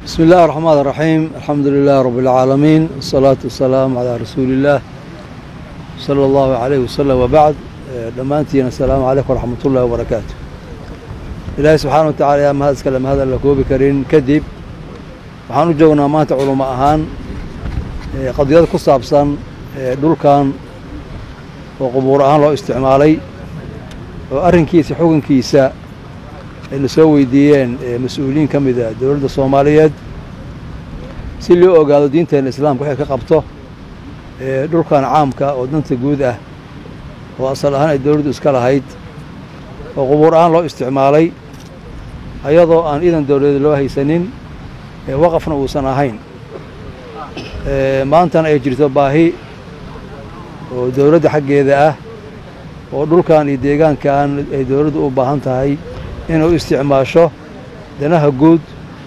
بسم الله الرحمن الرحيم الحمد لله رب العالمين والصلاة والسلام على رسول الله صلى الله عليه وسلم وبعد dhammaantiina asalaamu calaykum waraxmat ullahi wabarakaatu ilaahay subxaana wa tacala yaa mahad iskale mahad aan la koobi karin kadib waxaan u joognaa maanta culamo ahaan qadiyad ku saabsan dhulkan oo qubuur ahaan loo isticmaalay oo arrinkiisa xukunkiisa ayna soo weydiiyeen mas-uuliyiin ka mida dowladda soomaaliyeed si loo ogaado diinteenna islaamka waxay ka qabto dhulkan caamka oo danta guud ah oo asal ahaan ay dowladdu iska lahayd oo qubuur ahaan loo isticmaalay ayadoo aan iidan dowladeed loo haysanin waqafna uusan ahayn maantana ay jirto baahi oo dowladda xaggeeda ah oo dhulkan iyo deegaankan ay dowladdu u baahan tahay inay u isticmaasho danaha guud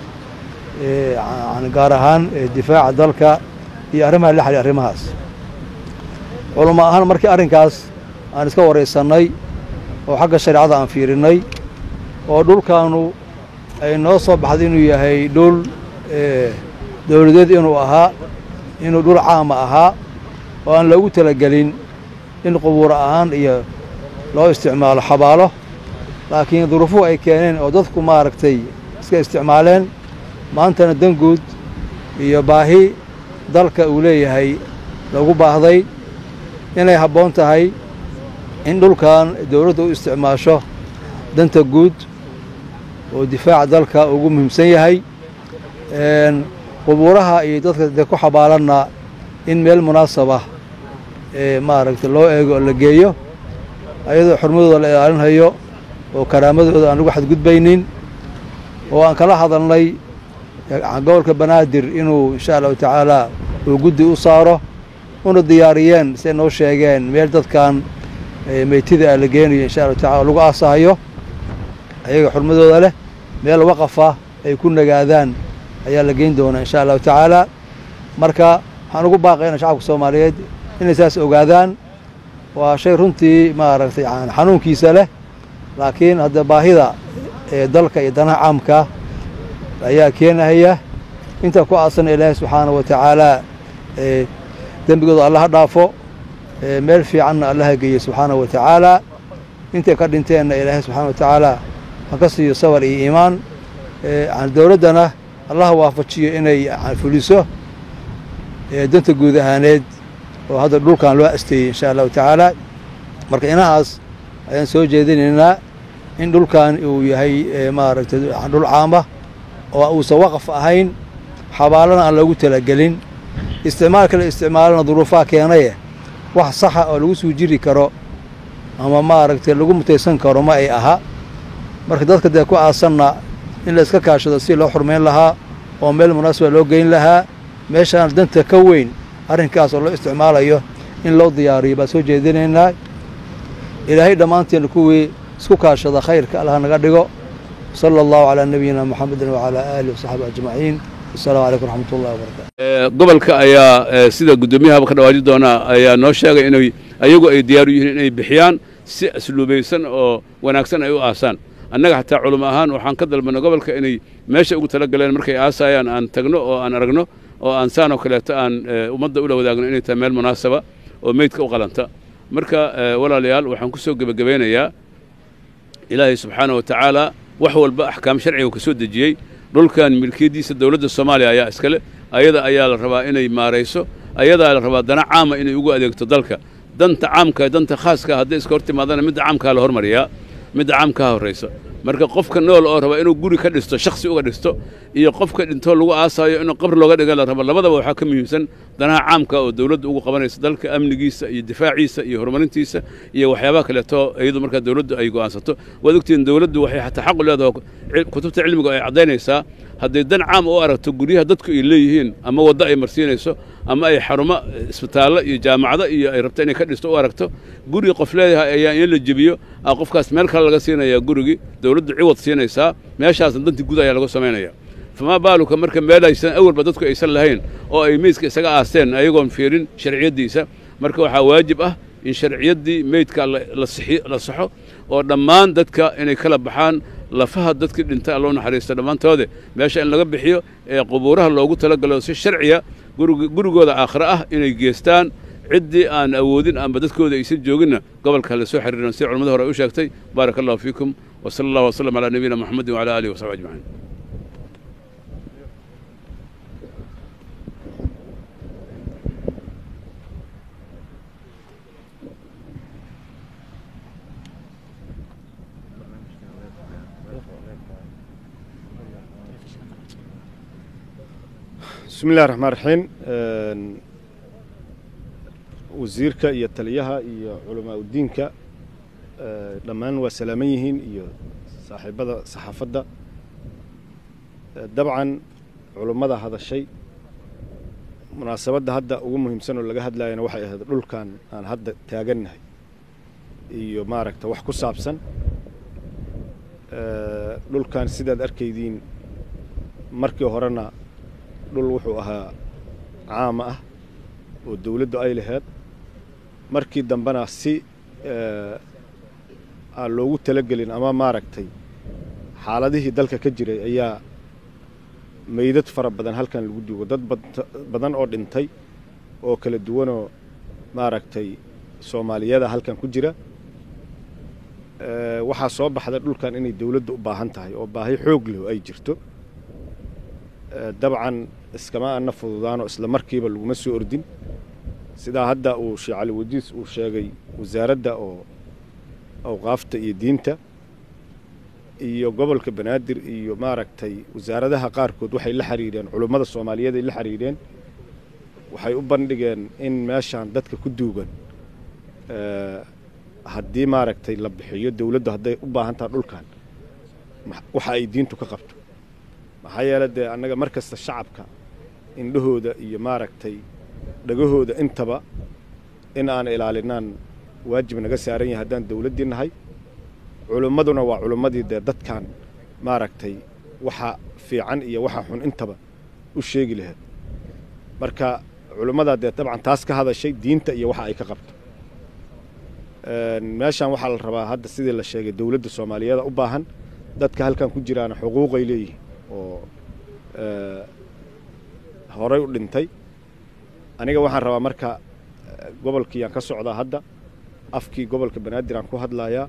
gaar ahaan difaaca dalka iyo arrimaha la xaliya arrimahaas culamo ahaan markii arrinkaas aan iska waraysannay oo xagga shareecada aan fiirinnay oo dhulkaanu ay noo soo baxday inuu yahay dhul dowladeed inuu ahaa inuu dhul caama ahaa oo aan loogu talagelin in qubuura ahaan iyo loo isticmaalo xabaalo laakiin duruufuhu ay keeneen oo dadku maaragtay iska isticmaaleen maantana dan guud iyo baahi dalka uu leeyahay lagu baahday inay habboon tahay in dhulkan dowladda u isticmaasho danta guud oo difaaca dalka ugu muhiimsan yahay qubuuraha iyo dadka de ku xabaalanna in meel munaasabah ee maaragtay loo eego oo la geeyo ayadoo xurmadooda la ilaalinhayo oo karaamadooda aan lagu xadgudbaynin oo aan kala hadalnay gobolka banaadir inuu insha allahu tacaala uu guddi u saaro una diyaariyeen siay noo sheegeen meel dadkan meytida ah la geenayo insha allahu tacala lagu aasahayo ayaga xurmadooda leh meel waqafa ay ku nagaadaan ayaa la geyn doonaa insha allahu tacaala marka waxaan ugu baaqayna shacabka soomaaliyeed inay saas ogaadaan waa shay runtii maaragtay xanuunkiisa leh laakiin hadda baahida ee dalka iyo danaha caamka ayaa keenahaya inta ku aasana ilaahay subxaana wa tacaala dembigooda allaha dhaafo meel fiicanna allaha geeye subxaana wa tacaala intay ka dhinteenna ilaahay subxaana wa tacaala ha ka siiyo sabar iyo iimaan dowladdana allaha waafajiyo inay fuliso danta guud ahaaneed oo hadda dhulkan loo asteeyey insha allahu tacaala marka inahaas ayaan soo jeedinaynaa in dhulkan uu yahay maaragtay dhul caama oo uusan waqaf ahayn xabaalana aan loogu talagelin isticmaalka la isticmaalana duruufaha keenaye wax saxa oo lagu suu jiri karo ama maaragtay lagu mutaysan karo ma ay aha marka dadka dee ku aasanna in la iska kaashado si loo xurmayn lahaa oo meel munaasaba loo geyn lahaa meeshaan danta ka weyn arrinkaas oo loo isticmaalayo in loo diyaariyo baan soo jeedinaynaa ilaahay dhammaanteena kuwii isku kaashada khayrka allah naga dhigo sala allahu calaa nabiyina muxamedin wacalaa aalihi wasaxbi ajmaciin wasalaamu calaykum waraxmat ullahi wabarakatu gobolka ayaa sida guddoomiyahaba ka dhawaaji doonaa ayaa noo sheegay inay ayagu ay diyaar u yihiin inay bixiyaan si asluubaysan oo wanaagsan ay u aasaan annaga xataa culamo ahaan waxaan ka dalbanay gobolka inay meesha ugu tala galeen markay aasayaan aan tagno oo aan aragno oo aan saan oo kaleeto aan ummadda ula wadaagno inay tahay meel munaasaba oo meydka u qalanta marka walaalayaal waxaan ku soo gebagabaynayaa ilaahay subxaana wa tacaala wax walba axkaam sharciga uu ka soo dejiyey dhulkan milkiyaddiisa dowladda soomaaliya ayaa iskale ayada ayaa la rabaa inay maarayso ayadaa la rabaa dana caama inay ugu adeegto dalka danta caamka danta khaaska hadday iska hor timaadana midda caamkaa la hormariyaa midda caamkaa horraysa marka qofka nool oo raba inuu guri ka dhisto shakhsi uga dhisto iyo qofka dhintoo lagu aasaayo inuu qabri looga dhiga la rabo labadaba waxaa ka muhiimsan danaha caamka oo dowladdu ugu qabanaysa dalka amnigiisa iyo difaaciisa iyo horumarintiisa iyo waxyaabaha kaleeto iyadu markaa dowladdu ay go'aansato waad ogtihiin dowladdu waxay xataa xaq u leedahay kutubta cilmiga ay caddaynaysaa hadday dan caam u aragto guryaha dadku ay leeyihiin ama waddo ay marsiinayso ama ay xarumo isbitaallo iyo jaamacado iyo ay rabto inay ka dhisto u aragto gurigi qof leeyahay ayaa in la jebiyo a qofkaas meel kale laga siinayaa gurigii dowladdu ciwad siinaysaa meeshaasna dantii guud ayaa laga samaynaya famaa baaluka marka meel aysan awalba dadku aysan lahayn oo ay meydka isaga aasteen ayagoon fiirin sharciyaddiisa marka waxaa waajib ah in sharciyaddii meydka la saxo oo dhammaan dadka inay kala baxaan lafaha dadkii dhintay alloo naxariista dhammaantoode meesha in laga bixiyo ee qubuuraha loogu talagalo si sharciya gurigooda aakhire ah inay geestaan ciddii aan awoodin amba dadkooda aysan jooginna gobolka la soo xiriiran sida culamada hore ay u sheegtay baaraka allahu fiikum wa sala allah wasalam calaa nabiyina moxamedin wacala aalihi wasaxbi ajmaciin bismi illahi raxmaan raxiim wasiirka iyo taliyaha iyo culamaa udiinka dhammaan waa salaaman yihiin iyo saaxiibada saxaafadda dabcan culummada hadashay munaasabadda hadda ugu muhiimsan oo laga hadlayana waxay ahayd dhulkan aan hadda taagannahay iyo maaragta wax ku saabsan dhulkan sidaad arkaydiin markii horena dhul wuxuu ahaa caama ah oo dawladdu ay laheyd markii dambena si aan loogu talagelin ama maaragtay xaaladihii dalka ka jiray ayaa meydad fara badan halkan lagu duugo dad badan oo dhintay oo kala duwanoo maaragtay soomaaliyada halkan ku jira waxaa soo baxda dhulkan inay dawladdu u baahan tahay oo baahi xoog leh ay jirto dabcan iskama ana fududaanoo isla markiiba laguma soo ordin sidaa hadda uu sheekh cali wadiis uu sheegay wasaaradda oo awqaafta iyo diinta iyo gobolka banaadir iyo maaragtay wasaaradaha qaarkood waxay la xiriireen culummada soomaaliyeed ay la xiriireen waxay u bandhigeen in meeshaan dadka ku duugan haddii maaragtay la bixiyo dawladdu hadday u baahan taha dhulkan waxa ay diintu ka qabto maxaa yeele dee annaga mar kasta shacabka indhahooda iyo maaragtay dhagahooda intaba in aan ilaalinaan waajib naga saaran yahay haddaan dawladdii nahay culummaduna waa culummadii dee dadkan maaragtay waxa fiican iyo waxa xun intaba u sheegi lahayd marka culummadaa dee dabcan taas ka hadashay diinta iyo waxa ay ka qabto meeshaan waxaa la rabaa hadda sidii la sheegay dawladda soomaaliyeeda u baahan dadka halkan ku jiraana xuquuqay leeyihiin oo horay u dhintay aniga waxaan rabaa marka gobolkiiyaan ka socdaa hadda afkii gobolka banaadir aan ku hadlayaa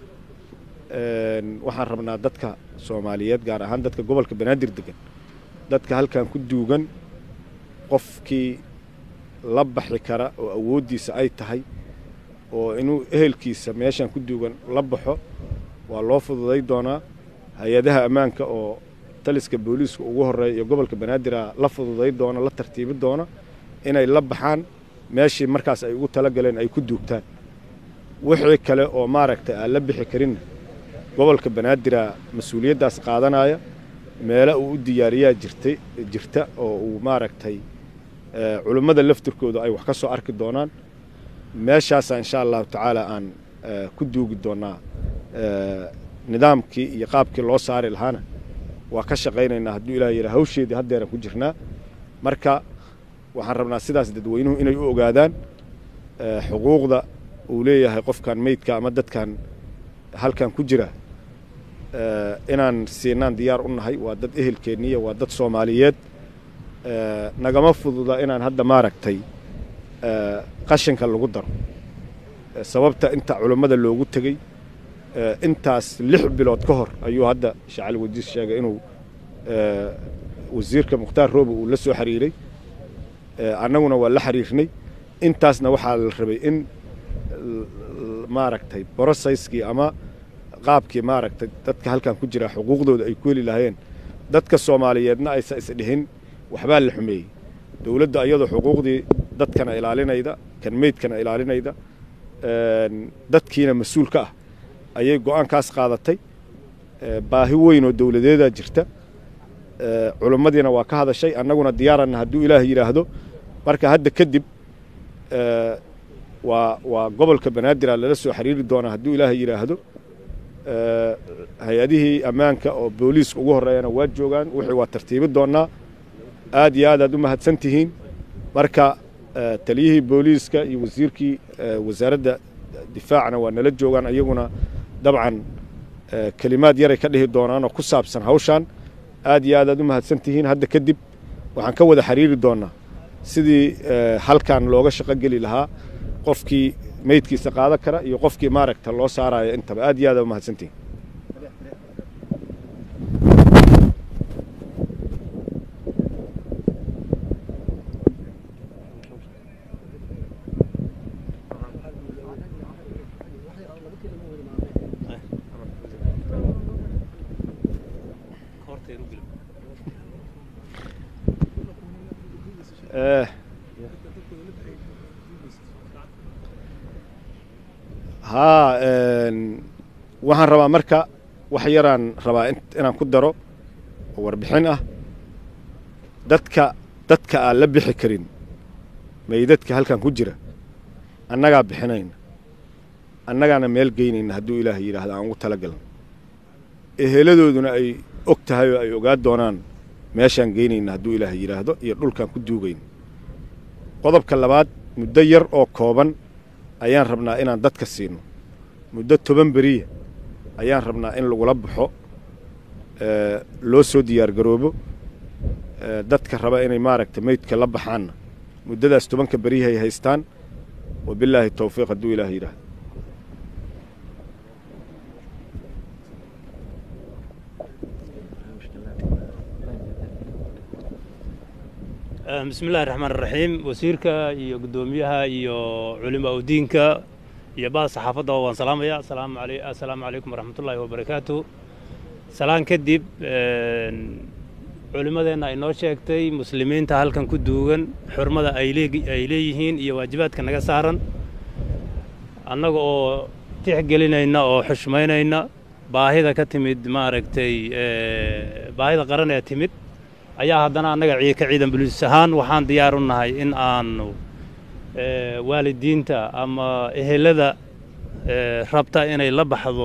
waxaan rabnaa dadka soomaaliyeed gaar ahaan dadka gobolka banaadir degan dadka halkan ku duugan qofkii la baxi kara oo awooddiisa ay tahay oo inuu ehelkiisa meeshan ku duugan la baxo waa loo fududay doonaa hay-adaha ammaanka oo taliska booliiska ugu horreeya iyo gobolka banaadirah la fududay doona la tartiibi doona inay la baxaan meeshii markaas ay ugu talagaleen ay ku duugtaan wixii kale oo maaragtay aan la bixi karinna gobolka banaadirah mas-uuliyaddaas qaadanaya meelo uu u diyaariyaa jirtay jirta oo uu maaragtay culummada laftirkooda ay wax ka soo arki doonaan meeshaasaa insha allahu tacaala aan ku duugi doonnaa nidaamkii iyo qaabkii loo saari lahaana waa ka shaqaynaynaa hadduu ilaah yidhaa hawsheedii haddeeran ku jirnaa marka waxaan rabnaa sidaas dadweynuhu inay u ogaadaan xuquuqda uu leeyahay qofkan meydka ama dadkan halkan ku jira inaan siinaan diyaar u nahay waa dad ehelkeenniya waa dad soomaaliyeed nagama fududa inaan hadda maaragtay qashinka lagu daro sababta inta culummada loogu tegey intaas lix bilood ka hor ayuu hadda shacali wadiis sheegay inuu wasiirka mukhtaar roobe uu la soo xiriiray annaguna waa la xiriirnay intaasna waxaa la rabay in maaragtay brosayskii ama qaabkii maaragtay dadka halkan ku jira xuquuqdooda ay ku heli lahaayeen dadka soomaaliyeedna aysa isdhihin waxbaa la xumeeyey dowladda iyadoo xuquuqdii dadkana ilaalinayda kan meydkana ilaalinayda dadkiina mas-uul ka ah ayay go-aankaas qaadatay baahi weyn oo dowladeedaa jirta culummadiina waa ka hadashay annaguna diyaaranna hadduu ilaah yidhaahdo marka hadda kadib waa waa gobolka banaadir lala soo xiriiri doonaa hadduu ilaah yidhaahdo hay-adihii ammaanka oo booliiska ugu horreeyana waa joogaan wixii waa tartiibi doonnaa aad iyo aad aad u mahadsan tihiin marka taliyihii booliiska iyo wasiirkii wasaaradda difaacna waa nala joogaan iyaguna dabcan kelimaad yaray ka dhihi doonaan oo ku saabsan hawshaan aad iyo aad aad u mahadsan tihiin hadda kadib waxaan ka wada xiriiri doonnaa sidii halkan looga shaqo geli lahaa qofkii meydkiisa qaadan kara iyo qofkii maaragta loo saaraayo intaba aad iyo aad aad u mahadsan tihiin haa waxaan rabaa marka wax yaraan rabaa inaan ku daro oo warbixin ah dadka dadka aan la bixi karin meydadka halkan ku jira annagaa bixinayna annagaana meel geynayna hadduu ilaahay yidhaahda aan ugu tala galna eheladooduna ay og tahay oo ay ogaa doonaan meeshaan geynayna hadduu ilaahay yidhaahdo iyo dhulkaan ku duugayna qodobka labaad muddo yar oo kooban ayaan rabnaa inaan dadka siino muddo toban beriya ayaan rabnaa in lagula baxo loo soo diyaargaroobo dadka raba inay maaragta meydka la baxaanna muddadaas tobanka beriyahay haystaan wabilaahi towfiiq hadduu ilaah yidhaahdo bismi illahi raxmaan raxiim wasiirka iyo guddoomiyaha iyo culimaa udiinka iyo bahda saxaafadda waan salaamaya assalaamu calaykum waraxmatullaahi wabarakaatu salaan kadib culimmadeenna ay noo sheegtay muslimiinta halkan ku duugan xurmada ay leeyihiin iyo waajibaadka naga saaran annaga oo tixgelinayna oo xushmaynayna baahida ka timid maaragtay baahida qaran ee timid ayaa haddana annaga ka ciidan buliis ahaan waxaan diyaar u nahay in aanu waalidiinta ama ehelada rabta inay la baxdo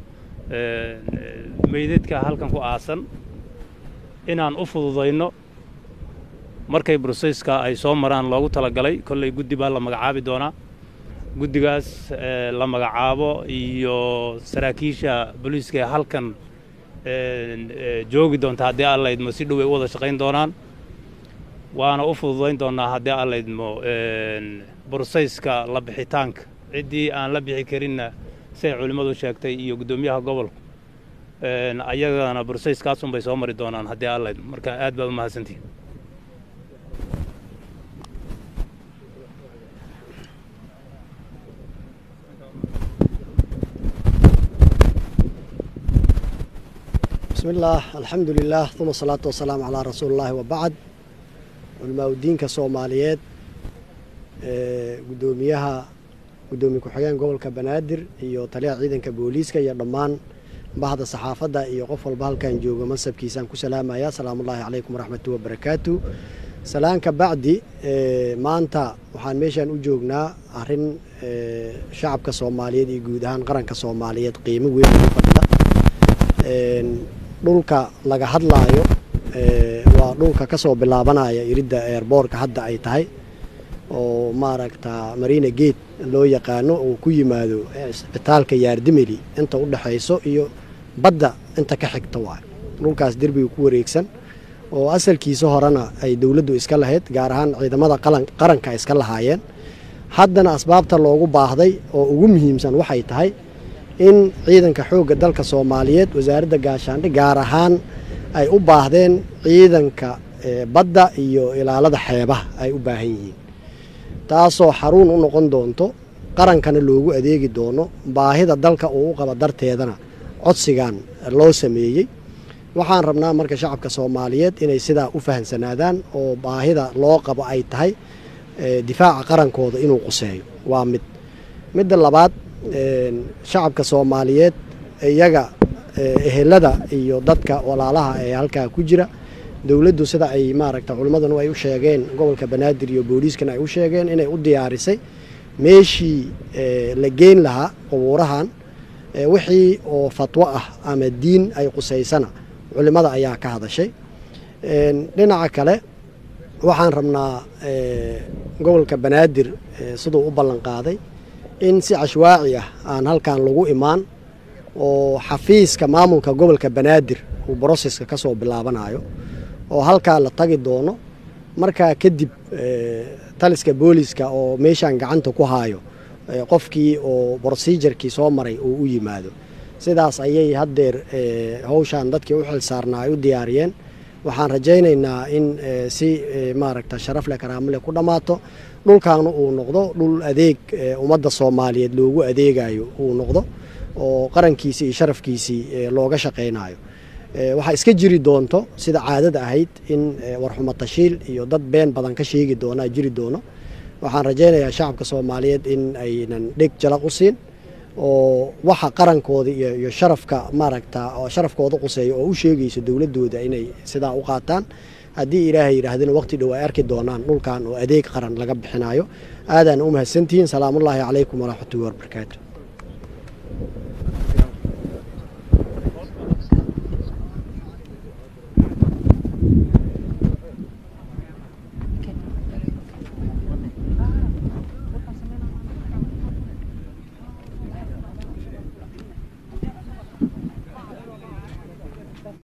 meydadka halkan ku aasan inaan u fududayno markay broseyska ay soo maraan loogu talagalay kolley guddi baa la magacaabi doonaa guddigaas la magacaabo iyo saraakiisha booliiska ee halkan joogi doonta haddii alla idmo si dhow ay u wada shaqayn doonaan waana u fududayn doonnaa haddii alla idmo bursayska la bixitaanka ciddii aan la bixi karinna siay culimmadu sheegtay iyo guddoomiyaha gobolku ayagana bursayskaasun bay soo mari doonaan haddii alla idmo marka aad baad u mahadsantihin بسم الله الحمد لله ثم الصلاة والسلام على رسول الله وبعد علماء الدين كصوماليات قدوميها قدومي كحيان قول كبنادر iyo taliya ciidanka booliiska iyo dhammaan bahda saxaafadda iyo qof walba halkan jooga mansabkiisaan ku salaamaya asalaamu ullaahi calaykum waraxmatu wabarakaatu salaanka bacdi maanta waxaan meeshaan u joognaa arrin shacabka soomaaliyeed iyo guud ahaan qaranka soomaaliyeed qiimo weyn ugu fadhida dhulka laga hadlaayo waa dhulka ka soo bilaabanaya iridda eerboorka hadda ay tahay oo maaragta marina gate loo yaqaano uu ku yimaado isbitaalka yaardimeli inta u dhexayso iyo badda inta ka xigta waay dhulkaas derbiga ku wareegsan oo asalkiisa horena ay dowladdu iska lahayd gaar ahaan ciidamada qaranka iska lahaayeen haddana asbaabta loogu baahday oo ugu muhiimsan waxay tahay in ciidanka xoogga dalka soomaaliyeed wasaaradda gaashaandhig gaar ahaan ay u baahdeen ciidanka badda iyo ilaalada xeebaha ay u baahan yihiin taasoo xaruun u noqon doonto qarankana loogu adeegi doono baahida dalka uu u qaba darteedana codsigan loo sameeyey waxaan rabnaa marka shacabka soomaaliyeed inay sidaa u fahamsanaadaan oo baahida loo qabo ay tahay difaaca qarankooda inuu quseeyo waa mid midda labaad shacabka soomaaliyeed iyaga ehelada iyo dadka walaalaha ee halkaa ku jira dowladdu sida ay maaragta culimmadanu ay u sheegeen gobolka banaadir iyo booliiskana ay u sheegeen inay u diyaarisay meeshii la geyn lahaa qubuurahan wixii oo fatwo ah ama diin ay qusaysana culimmada ayaa ka hadashay dhinaca kale waxaan rabnaa gobolka banaadir siduu u ballan qaaday in si cashwaaci ah aan halkan lagu imaan oo xafiiska maamulka gobolka banaadir uu broseska ka soo bilaabanayo oo halkaa la tagi doono markaa kadib taliska booliska oo meeshaan gacanta ku haayo qofkii oo brosejarkii soo maray uu u yimaado sidaas ayay haddeer howshaan dadkii u xil saarnaa ay u diyaariyeen waxaan rajaynaynaa in si maaragta sharaf leh karaamo leh ku dhammaato dhulkaana uu noqdo dhul adeeg ummadda soomaaliyeed loogu adeegayo uu noqdo oo qarankiisii iyo sharafkiisii looga shaqaynayo waxaa iska jiri doonto sida caadada ahayd in warxumo tashiil iyo dad been badan ka sheegi doonaa jiri doono waxaan rajaynayaa shacabka soomaaliyeed in aynan dheg jalaq u siin oo waxa qarankooda iyo sharafka maaragta sharafkooda quseeya oo u sheegayso dowladooda inay sidaa u qaataan haddii ilaahay yidhaahdina waqti dhow ay arki doonaan dhulkan oo adeeg qaran laga bixinayo aadaan u mahadsantihiin salaamullaahi calaykum waraxmatullahi wabarakaatu